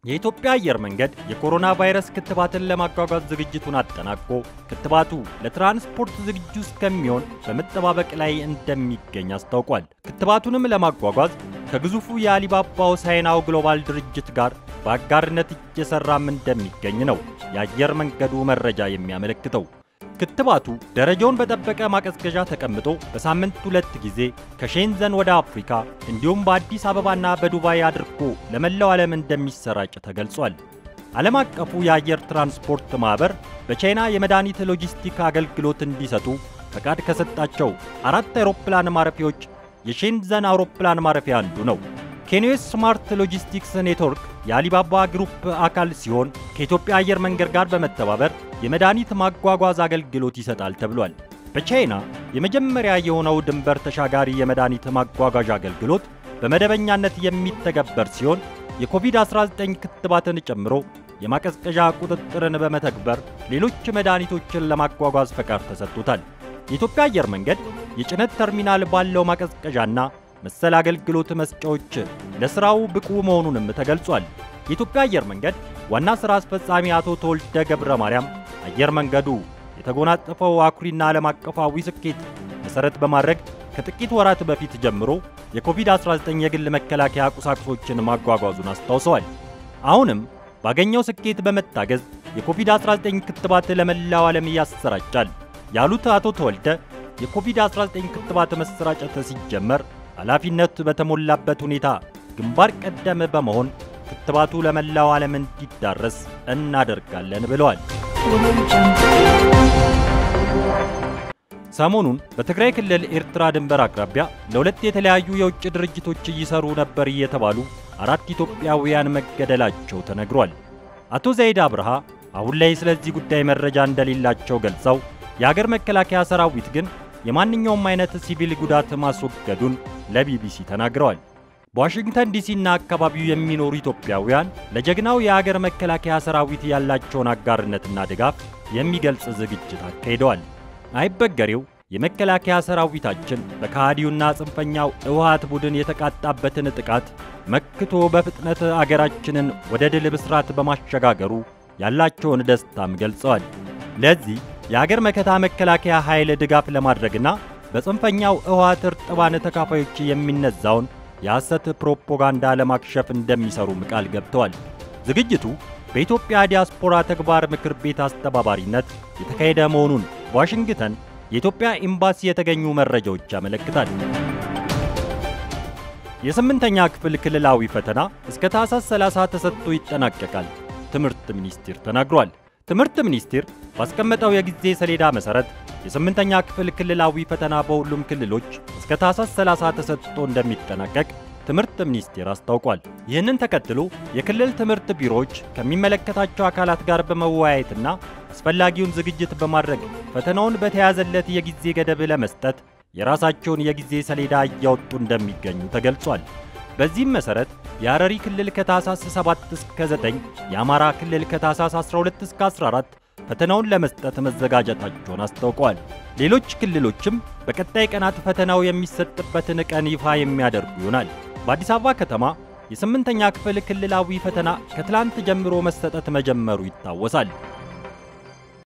የኢትዮጵያ አየር መንገድ የኮሮና ቫይረስ ክትባትን ለማጓጓዝ ዝግጅቱን አጠናቆ ክትባቱ ለትራንስፖርት ዝግጁ እስከሚሆን በመጠባበቅ ላይ እንደሚገኝ አስታውቋል። ክትባቱንም ለማጓጓዝ ከግዙፉ የአሊባባ ሆሳዕናው ግሎባል ድርጅት ጋር በአጋርነት እየሰራም እንደሚገኝ ነው የአየር መንገዱ መረጃ የሚያመለክተው። ክትባቱ ደረጃውን በጠበቀ ማቀዝቀዣ ተቀምጦ በሳምንት ሁለት ጊዜ ከሼንዘን ወደ አፍሪካ እንዲሁም በአዲስ አበባና በዱባይ አድርጎ ለመላው ዓለም እንደሚሰራጭ ተገልጿል። ዓለም አቀፉ የአየር ትራንስፖርት ማኅበር በቻይና የመድኃኒት ሎጂስቲክ አገልግሎት እንዲሰጡ ፈቃድ ከሰጣቸው አራት አውሮፕላን ማረፊያዎች የሼንዘን አውሮፕላን ማረፊያ አንዱ ነው። ኬንዌስ ስማርት ሎጂስቲክስ ኔትወርክ የአሊባባ ግሩፕ አካል ሲሆን ከኢትዮጵያ አየር መንገድ ጋር በመተባበር የመድኃኒት ማጓጓዝ አገልግሎት ይሰጣል ተብሏል። በቻይና የመጀመሪያ የሆነው ድንበር ተሻጋሪ የመድኃኒት ማጓጓዣ አገልግሎት በመደበኛነት የሚተገበር ሲሆን የኮቪድ-19 ክትባትን ጨምሮ የማቀዝቀዣ ቁጥጥርን በመተግበር ሌሎች መድኃኒቶችን ለማጓጓዝ ፈቃድ ተሰጥቶታል። የኢትዮጵያ አየር መንገድ የጭነት ተርሚናል ባለው ማቀዝቀዣና መሰል አገልግሎት መስጫዎች ለሥራው ብቁ መሆኑንም ተገልጿል። የኢትዮጵያ አየር መንገድ ዋና ሥራ አስፈጻሚ አቶ ተወልደ ገብረ ማርያም አየር መንገዱ የተጎናጸፈው አኩሪና ዓለም አቀፋዊ ስኬት መሠረት በማድረግ ከጥቂት ወራት በፊት ጀምሮ የኮቪድ-19 የግል መከላከያ ቁሳቁሶችን ማጓጓዙን አስታውሰዋል። አሁንም ባገኘው ስኬት በመታገዝ የኮቪድ-19 ክትባት ለመላው ዓለም ያሰራጫል ያሉት አቶ ተወልደ የኮቪድ-19 ክትባት መሰራጨት ሲጀመር ኃላፊነት በተሞላበት ሁኔታ ግንባር ቀደም በመሆን ክትባቱ ለመላው ዓለም እንዲዳረስ እናደርጋለን ብለዋል። ሰሞኑን በትግራይ ክልል ኤርትራ ድንበር አቅራቢያ ለሁለት የተለያዩ የውጭ ድርጅቶች እየሰሩ ነበር የተባሉ አራት ኢትዮጵያውያን መገደላቸው ተነግሯል። አቶ ዘይድ አብርሃ አሁን ላይ ስለዚህ ጉዳይ መረጃ እንደሌላቸው ገልጸው የአገር መከላከያ ሰራዊት ግን የማንኛውም አይነት ሲቪል ጉዳት ማስወገዱን ለቢቢሲ ተናግረዋል። በዋሽንግተን ዲሲና አካባቢው የሚኖሩ ኢትዮጵያውያን ለጀግናው የአገር መከላከያ ሰራዊት ያላቸውን አጋርነትና ድጋፍ የሚገልጽ ዝግጅት አካሂደዋል። አይበገሬው የመከላከያ ሰራዊታችን በከሃዲውና ጽንፈኛው ህወሓት ቡድን የተቃጣበትን ጥቃት መክቶ በፍጥነት አገራችንን ወደ ድል ብስራት በማሸጋገሩ ያላቸውን ደስታም ገልጸዋል። ለዚህ የአገር መከታ መከላከያ ኃይል ድጋፍ ለማድረግና በጽንፈኛው ህወሓት እርጥባን ተካፋዮች የሚነዛውን የሐሰት ፕሮፓጋንዳ ለማክሸፍ እንደሚሰሩም ቃል ገብተዋል። ዝግጅቱ በኢትዮጵያ ዲያስፖራ ተግባር ምክር ቤት አስተባባሪነት የተካሄደ መሆኑን በዋሽንግተን የኢትዮጵያ ኤምባሲ የተገኙ መረጃዎች ያመለክታል። የስምንተኛ ክፍል ክልላዊ ፈተና እስከ ታህሳስ 30 ተሰጥቶ ይጠናቀቃል ትምህርት ሚኒስቴር ተናግሯል። ትምህርት ሚኒስቴር ባስቀመጠው የጊዜ ሰሌዳ መሠረት የስምንተኛ ክፍል ክልላዊ ፈተና በሁሉም ክልሎች እስከ ታህሳስ 30 ተሰጥቶ እንደሚጠናቀቅ ትምህርት ሚኒስቴር አስታውቋል። ይህንን ተከትሎ የክልል ትምህርት ቢሮዎች ከሚመለከታቸው አካላት ጋር በመወያየትና አስፈላጊውን ዝግጅት በማድረግ ፈተናውን በተያዘለት የጊዜ ገደብ ለመስጠት የራሳቸውን የጊዜ ሰሌዳ እያወጡ እንደሚገኙ ተገልጿል። በዚህም መሠረት የሐረሪ ክልል ከታህሳስ 7 እስከ 9፣ የአማራ ክልል ከታህሳስ 12 እስከ 14 ፈተናውን ለመስጠት መዘጋጀታቸውን አስታውቀዋል። ሌሎች ክልሎችም በቀጣይ ቀናት ፈተናው የሚሰጥበትን ቀን ይፋ የሚያደርጉ ይሆናል። በአዲስ አበባ ከተማ የስምንተኛ ክፍል ክልላዊ ፈተና ከትላንት ጀምሮ መሰጠት መጀመሩ ይታወሳል።